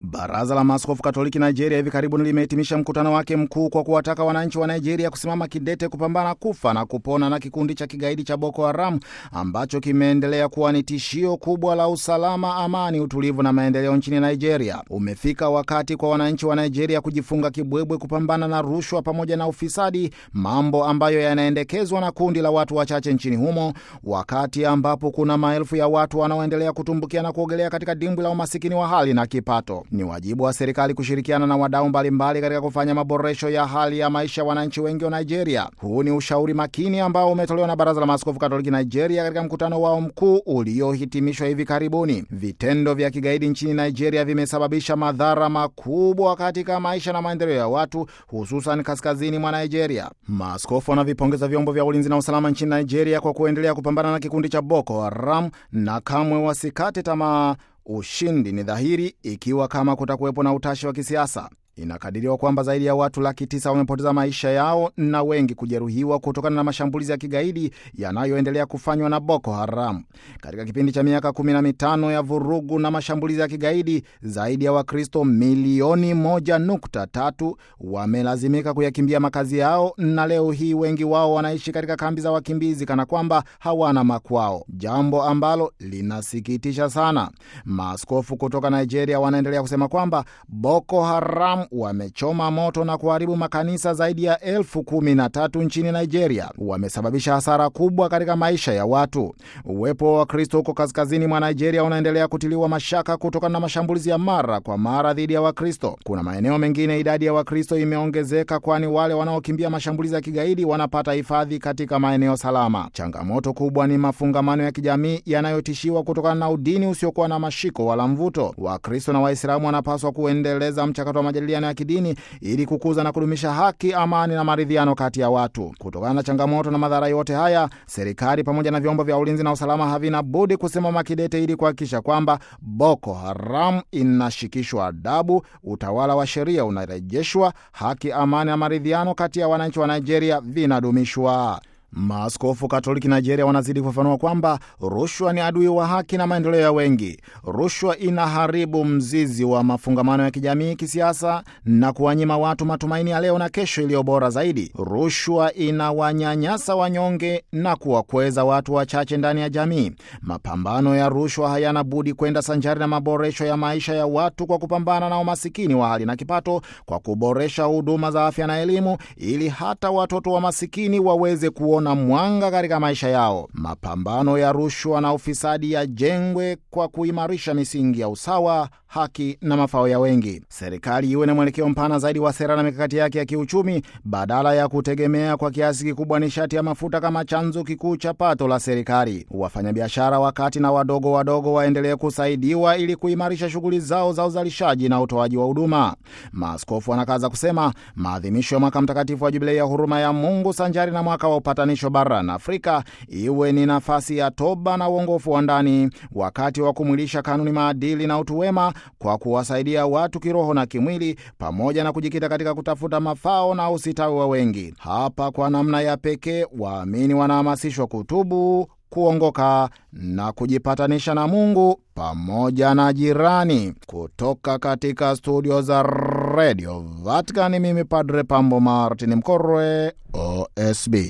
Baraza la Maaskofu Katoliki Nigeria hivi karibuni limehitimisha mkutano wake mkuu kwa kuwataka wananchi wa Nigeria kusimama kidete kupambana kufa na kupona na kikundi cha kigaidi cha Boko Haram ambacho kimeendelea kuwa ni tishio kubwa la usalama, amani, utulivu na maendeleo nchini Nigeria. Umefika wakati kwa wananchi wa Nigeria kujifunga kibwebwe kupambana na rushwa pamoja na ufisadi, mambo ambayo yanaendekezwa na kundi la watu wachache nchini humo, wakati ambapo kuna maelfu ya watu wanaoendelea kutumbukia na kuogelea katika dimbwi la umasikini wa hali na kipato. Ni wajibu wa serikali kushirikiana na wadau mbalimbali katika kufanya maboresho ya hali ya maisha ya wananchi wengi wa Nigeria. Huu ni ushauri makini ambao umetolewa na Baraza la Maaskofu Katoliki Nigeria katika mkutano wao mkuu uliohitimishwa hivi karibuni. Vitendo vya kigaidi nchini Nigeria vimesababisha madhara makubwa katika maisha na maendeleo ya watu, hususan kaskazini mwa Nigeria. Maaskofu wanavipongeza vyombo vya ulinzi na usalama nchini Nigeria kwa kuendelea kupambana na kikundi cha Boko Haram na kamwe wasikate tamaa. Ushindi ni dhahiri ikiwa kama kutakuwepo na utashi wa kisiasa. Inakadiriwa kwamba zaidi ya watu laki tisa wamepoteza maisha yao na wengi kujeruhiwa kutokana na mashambulizi ya kigaidi yanayoendelea kufanywa na Boko Haram. Katika kipindi cha miaka kumi na mitano ya vurugu na mashambulizi ya kigaidi, zaidi ya Wakristo milioni moja nukta tatu wamelazimika kuyakimbia makazi yao, na leo hii wengi wao wanaishi katika kambi za wakimbizi kana kwamba hawana makwao, jambo ambalo linasikitisha sana. Maaskofu kutoka Nigeria wanaendelea kusema kwamba Boko Haram wamechoma moto na kuharibu makanisa zaidi ya elfu kumi na tatu nchini Nigeria. Wamesababisha hasara kubwa katika maisha ya watu. Uwepo wa Wakristo huko kaskazini mwa Nigeria unaendelea kutiliwa mashaka kutokana na mashambulizi ya mara kwa mara dhidi ya Wakristo. Kuna maeneo mengine idadi ya Wakristo imeongezeka, kwani wale wanaokimbia mashambulizi ya kigaidi wanapata hifadhi katika maeneo salama. Changamoto kubwa ni mafungamano ya kijamii yanayotishiwa kutokana na udini usiokuwa na mashiko wala mvuto. Wakristo na Waislamu wanapaswa kuendeleza mchakato wa majadiliano ya kidini ili kukuza na kudumisha haki, amani na maridhiano kati ya watu. Kutokana na changamoto na madhara yote haya, serikali pamoja na vyombo vya ulinzi na usalama havina budi kusimama kidete ili kuhakikisha kwamba Boko Haram inashikishwa adabu, utawala wa sheria unarejeshwa, haki, amani na maridhiano kati ya wananchi wa Nigeria vinadumishwa. Maaskofu Katoliki Nigeria wanazidi kufafanua kwamba rushwa ni adui wa haki na maendeleo ya wengi. Rushwa inaharibu mzizi wa mafungamano ya kijamii, kisiasa na kuwanyima watu matumaini ya leo na kesho iliyo bora zaidi. Rushwa inawanyanyasa wanyonge na kuwakweza watu wachache ndani ya jamii. Mapambano ya rushwa hayana budi kwenda sanjari na maboresho ya maisha ya watu kwa kupambana na umasikini wa hali na kipato, kwa kuboresha huduma za afya na elimu, ili hata watoto wa masikini waweze kuona mwanga katika maisha yao. Mapambano ya rushwa na ufisadi yajengwe kwa kuimarisha misingi ya usawa, haki na mafao ya wengi. Serikali iwe na mwelekeo mpana zaidi wa sera na mikakati yake ya kiuchumi, badala ya kutegemea kwa kiasi kikubwa nishati ya mafuta kama chanzo kikuu cha pato la serikali. Wafanyabiashara wakati na wadogo wadogo waendelee kusaidiwa ili kuimarisha shughuli zao za uzalishaji na utoaji wa huduma. Maaskofu wanakaza kusema maadhimisho ya mwaka mtakatifu wa Jubilei ya huruma ya Mungu sanjari na mwaka wa upatanisho barani Afrika iwe ni nafasi ya toba na uongofu wa ndani, wakati wa kumwilisha kanuni, maadili na utu wema kwa kuwasaidia watu kiroho na kimwili, pamoja na kujikita katika kutafuta mafao na usitawi wa wengi. Hapa kwa namna ya pekee waamini wanahamasishwa kutubu, kuongoka na kujipatanisha na Mungu pamoja na jirani. Kutoka katika studio za Radio Vatican, mimi Padre Pambo Martin Mkorwe, OSB.